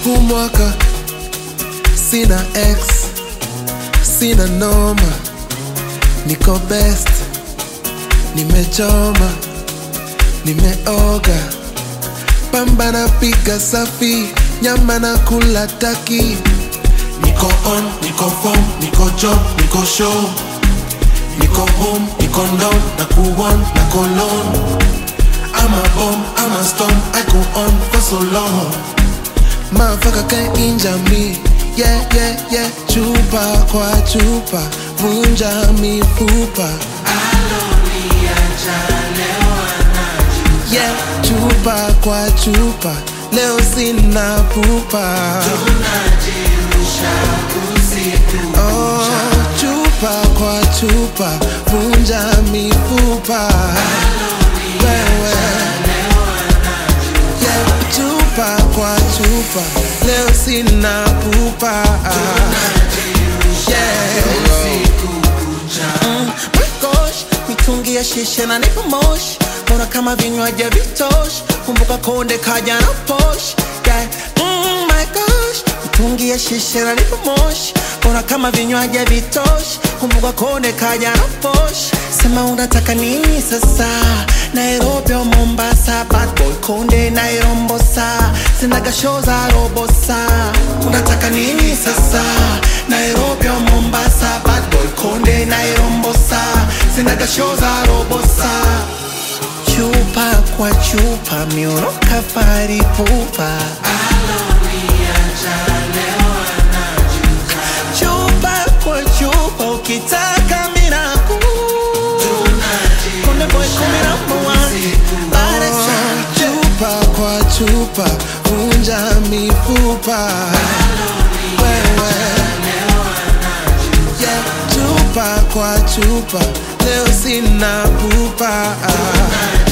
huu mwaka sina ex sina noma niko best nimechoma nimeoga pamba na piga safi nyama na kula taki niko on niko form niko job niko show niko home niko down na kuon na kolon I'm a bomb, I'm a storm, I go on for so long Motherfucker can't injure me Yeah, yeah, yeah Chupa kwa chupa Vunja mifupa Yeah, chupa kwa chupa Leo sina pupa Oh, chupa kwa chupa Vunja mifupa Wewe Yeah, chupa kwa chupa Leo sina pupa Yeah Mm, my gosh, mitungi ya shisha na nipo moshi mbona kama vinywaji vitosh kumbuka konde kaja na posh yeah. mm, my gosh mitungi ya shisha na nipo moshi mbona kama vinywaji vitosh kumbuka konde kaja na posh sema unataka nini sasa nairobi au mombasa bad boy konde nairombosa sinaga show za robosa unataka nini sasa nairobi au mombasa bad boy konde nairombosa sinaga show za robosa chupa kwa chupa mioro kafari pupa chupa kwa chupa ukitaka minaku konde boy kumi number one Baresa. chupa kwa chupa vunja mifupa wewe yeah, chupa kwa chupa leo sina pupa